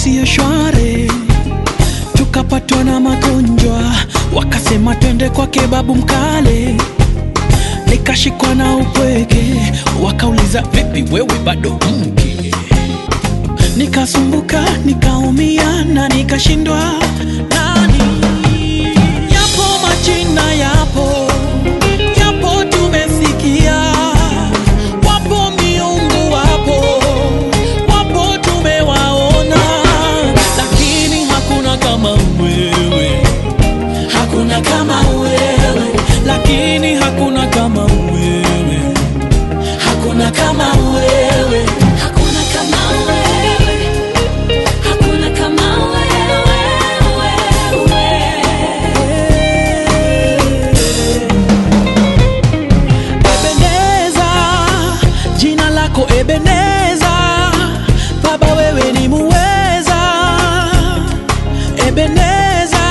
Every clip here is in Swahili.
siyo shwari, tukapatwa na magonjwa, wakasema twende kwake babu mkale. Nikashikwa na upweke, wakauliza vipi, wewe bado mke? Nikasumbuka, nikaumia na nikashindwa nani. Yapo majina, yapo yapo, tumesikia wapo miungu, wapo wapo, tumewaona, lakini hakuna kama wewe, hakuna kama wewe, lakini hakuna kama wewe, hakuna kama wewe. Hakuna kama wewe, hakuna kama wewe, Ebeneza, jina lako Ebeneza, Baba wewe ni muweza. Ebeneza,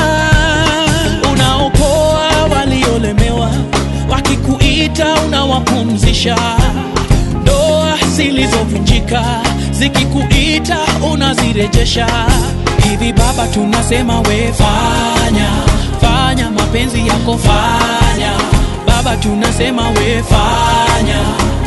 unaokoa waliolemewa, wakikuita unawapumzisha. Ndoa zilizovunjika zikikuita unazirejesha. Hivi Baba, tunasema we fanya, fanya mapenzi yako fanya. Baba, tunasema we fanya,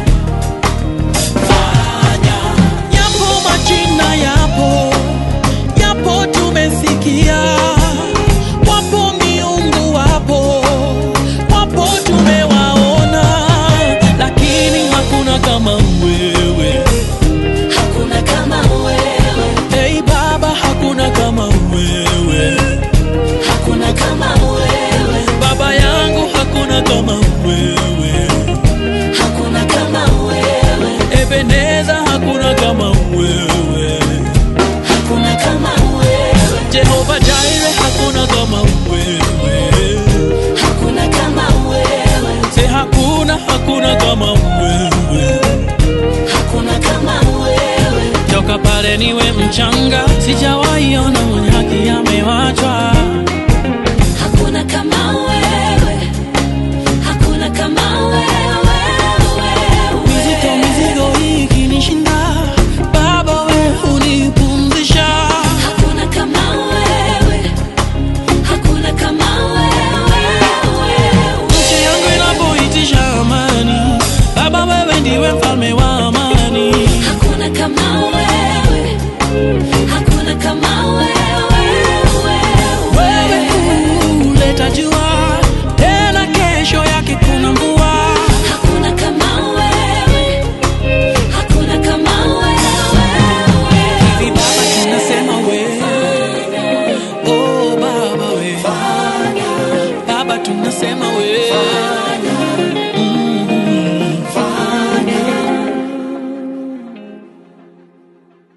fanya. Yapo majina, yapo yapo, tumesikia wapo miungu, wapo wapo, tumewaona, lakini hakuna kama wewe. hakuna kama wewe, Hey Baba, hakuna kama wewe. hakuna kama wewe, Baba yangu, hakuna kama wewe. hakuna kama wewe, Ebeneza, hakuna kama wewe. hakuna kama wewe, Jehova Jireh, hakuna kama wewe. hakuna kama wewe, Se hakuna, hakuna kama wewe. hakuna kama wewe. Toka pale niwe mchanga, sijawa